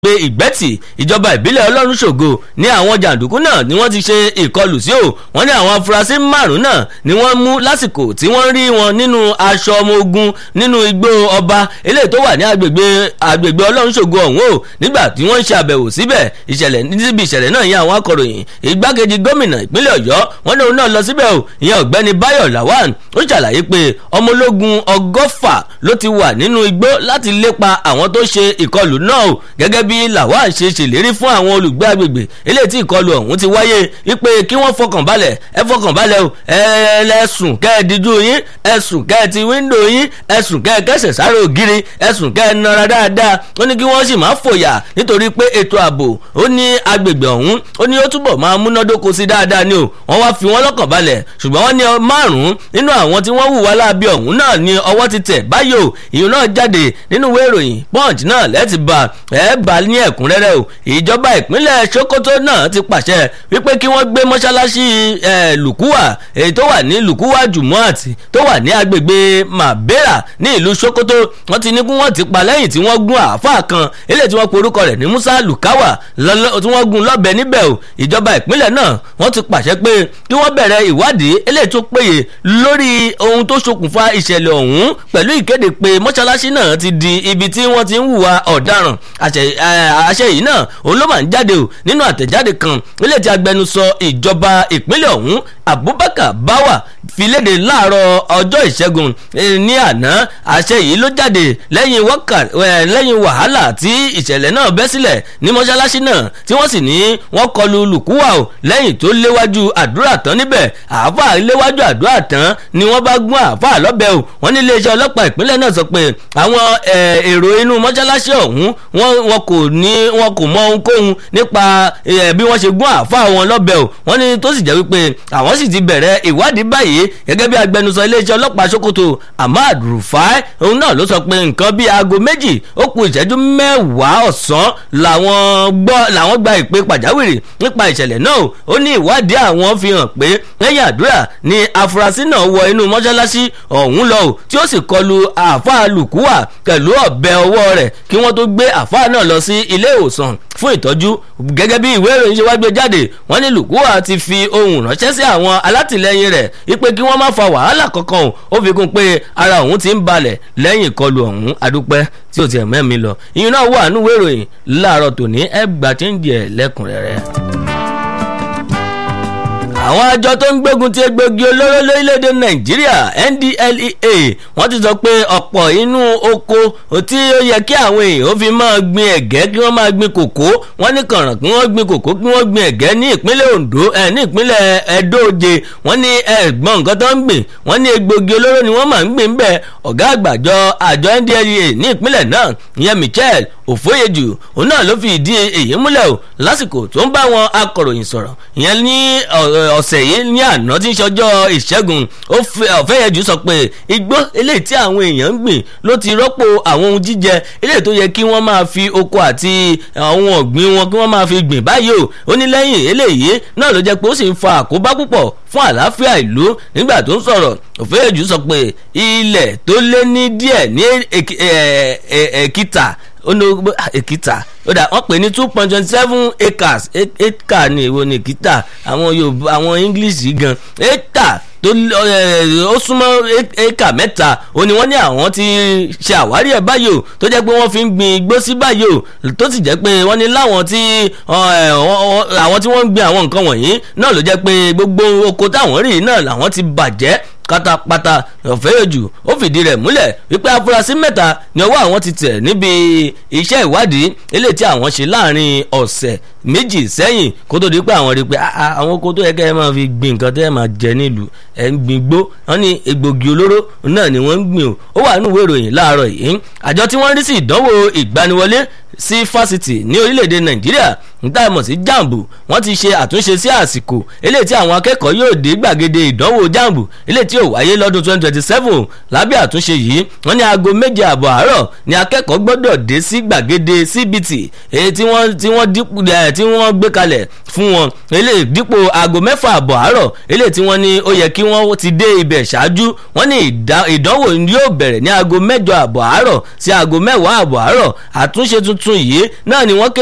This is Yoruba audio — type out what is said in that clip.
pé ìgbẹ́tì ìjọba ìbílẹ̀ ọlọ́run ṣògo ní àwọn jàǹdùkú náà ni wọ́n ti ṣe ìkọlù sí o wọ́n ní àwọn afurasí márùn-ún náà ni wọ́n mú lásìkò tí wọ́n rí wọn nínú aṣọ ọmọ ogun nínú igbó ọba eléyìí tó wà ní agbègbè agbègbè ọlọ́run ṣògo ọ̀hún o nígbà tí wọ́n ń ṣe àbẹ̀wò síbẹ̀ ìṣẹ̀lẹ̀ níbi ìṣẹ̀lẹ̀ náà yẹn àwọn akọ̀ròyìn ìgbákejì gómìnà ìpínlẹ̀ ọ̀yọ́ wọ́n ní òun náà lọ síbẹ̀ o ìyẹn ọ̀gbẹ́ni báyọ̀ lawan ó ṣàlàyé pé ọmọ ológun ọgọ́fà ló ti wà nínú igbó láti lépa àwọn tó ṣe ìkọlù náà o gẹ́gẹ́ bí lawan ṣe ṣèlérí fún àwọn olùgbé agbègbè eléyìí tí ìkọlù ọ̀hún ti wáyé wípé kí wọ́n fọkàn balẹ̀ ẹ fọkàn balẹ̀ o ẹ lẹ́sùn kẹ́ ẹ díjú yín ẹ sùn kẹ́ ẹ ti wíńdò yín ẹ sùn kẹ́ ẹ kẹsẹ̀ sáré ògiri ẹ sùn kẹ́ ẹ nara dáadáa ó ní kí wọ́n sì máa fòyà nítorí pé ètò ààbò ó ní agbègbè ọ̀hún ó ní ó túbọ̀ máa múnádóko sí dáadáa ni o wọ́n wá fi wọ́n lọ́kàn balẹ̀ ṣùgbọ́n wọ́n ní márùn-ún nínú àwọn tí wọ́n hùwà láabi ọ̀hún náà ni ọwọ́ ti tẹ̀ báyìí o ìyún náà jáde nínú ìwé ìròyìn punch náà lẹ́tì bá ẹ̀ bá ní ẹ̀kúnrẹ́rẹ́ o ìjọba ìpínlẹ̀ sokoto náà ti pàṣẹ wípé kí wọ́n gbé mọ́ṣáláṣí lùkúwà èyí tó wà ní lùkúwà jùmọ́àt tó wà ní agbègbè mabera ní ìlú sokoto wọ́n ti ní kí wọ́n ti pa lẹ́yìn tí wọ́n gún àáfàá kan eléyìí tí wọ́n porúkọ rẹ̀ ní musa lukawa tí wọ́n gún lọ́bẹ níbẹ̀ o ìjọba ìpínlẹ̀ náà wọ́n ti pàṣẹ pé kí wọ́n bẹ̀rẹ̀ ìwádìí eléyìí tó péye lórí ohun tó ṣokùnfà ìṣẹ̀lẹ̀ ọ̀hún pẹ̀lú ìkéde pé mọ́ṣáláṣí náà ti di ibi tí wọ́n ti ń hùwà ọ̀daràn àṣẹ yìí náà òun ló máa ń jáde o nínú àtẹ̀jáde kan ilé tí agbẹnusọ ìjọba ìpínlẹ̀ ọ̀hún abubakar bawa fi léde láàárọ̀ ọjọ́ ìṣẹ́gun ní àná àṣẹ yìí ló jáde lẹ́yìn wàhálà tí ìṣẹ̀lẹ̀ náà bẹ́ sílẹ̀ ní mọ́ṣáláṣí náà tí wọ́n sì ní wọ́n kọlu lùkúwà o lẹ́yìn tó léwájú àdúrà tán níbẹ̀ àáfàá léwájú àdúrà tán ni wọ́n bá gún àáfàá lọ́bẹ̀ o wọ́n ní iléeṣẹ́ ọlọ́pàá ìpínlẹ̀ náà sọ pé àwọn èrò inú mọ́ṣáláṣí ọ̀hún wọn kò ní wọn kò mọ ohunkóhun nípa bí wọ́n ṣe gún àáfàá wọn lọ́bẹ̀ o wọ́n ní tó sì jẹ́ wípé àwọn sì ti bẹ̀rẹ̀ ìwádìí báyìí gẹ́gẹ́ bí agbẹnusọ iléeṣẹ́ ọlọ́pàá sokoto ahmad rufai òun náà ló sọ pé nǹkan bíi aago méjì ó kù ìṣẹ́jú mẹ́wàá ọ̀sán làwọn gbọ́ làwọn gba ìpè pàjáwìrì nípa ìṣẹ̀lẹ̀ náà ó ní ìwádìí àwọn fi hàn pé lẹ́yìn àdúrà ni afurasí náà wọ inú mọ́ṣáláṣí ọ̀hún lọ tí ó sì kọlu àáfàá lùkúwà pẹ̀lú ọ̀bẹ ọwọ́ rẹ̀ kí wọ́n tó gbé àáfàá náà lọ sí ilé ìwòsàn fún ìtọ́jú gẹ́gẹ́ bí ìwé ìròyìn ṣe wá gbé jáde wọ́n ní lùkúwà ti fi ohun ránṣẹ́ sí àwọn alátìlẹyìn rẹ̀ wípé kí wọ́n má fa wàhálà kankan ó fi kún pé ara òun ti ń balẹ̀ lẹ́yìn ìkọlù ọ̀hún adúpẹ́ tí ò tiẹ̀ mẹ́mi lọ ìyẹn náà wà nínú ìwé ìròyìn láàárọ̀ tòní ẹgbàá tí ń jẹ lẹ́kùnrẹ́rẹ́ àwọn àjọ tó ń gbógun ti egbògi olóró lórílẹ̀‐èdè nàìjíríà ndlea wọ́n ti sọ pé ọ̀pọ̀ inú oko tí ó yẹ kí àwọn èèyàn ó fi máa gbin ẹ̀gẹ́ kí wọ́n máa gbin kòkó wọ́n ní kànràn kí wọ́n gbin kòkó kí wọ́n gbin ẹ̀gẹ́ ní ìpínlẹ̀ ondo ẹ̀ ní ìpínlẹ̀ ẹ̀dóje wọ́n ní ẹ̀gbọ́n nǹkan tó ń gbìn wọ́n ní egbògi olóró ni wọ́n máa ń gbìn bẹ́ẹ̀ ọ̀gá àgbàjọ àjọ ndlea ní ìpínlẹ̀ náà ìyẹn michel òfóyejù òun náà ló fi ìdí èyí múlẹ̀ o lásìkò tó ń bá wọn akọ̀ròyìn sọ̀rọ̀ ìyẹn ní ọ̀sẹ̀ yìí ní àná tí ń ṣọjọ́ ìṣẹ́gun ọ̀fẹ́yẹjù sọ pé igbó eléyìí tí àwọn èèyàn ń gbìn ló ti rọ́pò àwọn ohun jíjẹ eléyìí tó yẹ kí wọ́n máa fi oko àti àwọn ọ̀gbìn wọn kí wọ́n máa fi gbìn báyìí o ó ní lẹ́yìn eléyìí náà ló jẹ́ pé ó sì ń fa àkóbá púpọ̀ fún àlàáfíà ìlú nígbà tó ń sọ̀rọ̀ òfẹ́yẹjù sọ pé ilẹ̀ tó lé ní díẹ̀ ní èkìtà èkìtà ó dà wọ́n pè ní two point twenty seven acres acre ní èwo ní èkìtà àwọn yorùbá àwọn english gan acre tó ó súnmọ́ éka mẹ́ta ó ní wọ́n ní àwọn ti ṣe àwárí ẹ̀ báyìí o tó jẹ́ pé wọ́n fi ń gbin igbó sí báyìí o tó sì jẹ́ pé wọ́n ní láwọn tí àwọn tí wọ́n ń gbin àwọn nǹkan wọ̀nyí náà ló jẹ́ pé gbogbo oko táwọn rí náà làwọn ti bàjẹ́ pátápátá ọ̀fẹ́yọ̀jù ó fìdí rẹ̀ múlẹ̀ wípé afurasí mẹ́ta ni ọwọ́ àwọn ti tẹ̀ níbi iṣẹ́ ìwádìí eléyìí tí àwọn ṣe láàrin ọ̀sẹ̀ méjì sẹ́yìn kó tó di pé àwọn rí i pé àwọn oko tó yẹ kẹ́ ẹ máa fi gbin nǹkan tẹ́ ẹ máa jẹ nílùú ẹ̀ ń gbin gbó wọ́n ní egbògi olóró náà ni wọ́n ń gbìn o ó wà nínú ìwé ìròyìn láàárọ̀ yìí àjọ tí wọ́n rí sí ìdánwò ìgbaniwọlé sí fásitì ní orílẹ̀-èdè nàìjíríà níta mọ̀ sí jambu wọ́n ti ṣe àtúnṣe sí àsìkò eléyìí tí àwọn akẹ́kọ̀ọ́ yóò dé gbàgede ìdánwò jambu eléyìí tí yóò wáyé lọ́dún twenty twenty seven lábẹ́ àtúnṣe yìí wọ́n ní aago méje àbọ̀ àárọ̀ ni akẹ́kọ̀ọ́ gbọ́dọ̀ dé sí gbàgede cbt èyí tí wọ́n tí wọ́n dípò tí wọ́n gbé kalẹ̀ fún wọn eléyìí dípò aago mẹ́fà àbọ̀ àárọ̀ eléyìí tí wọ́n ní ó yẹ kí wọ́n ti dé ibẹ̀ ṣáájú wọ́n ní ìdánwò yóò bẹ̀rẹ̀ ní aago mẹ́jọ àbọ̀ àárọ̀ sí aago mẹ́wàá àbọ̀ àárọ̀ àtúnṣe tuntun yìí náà ni wọ́n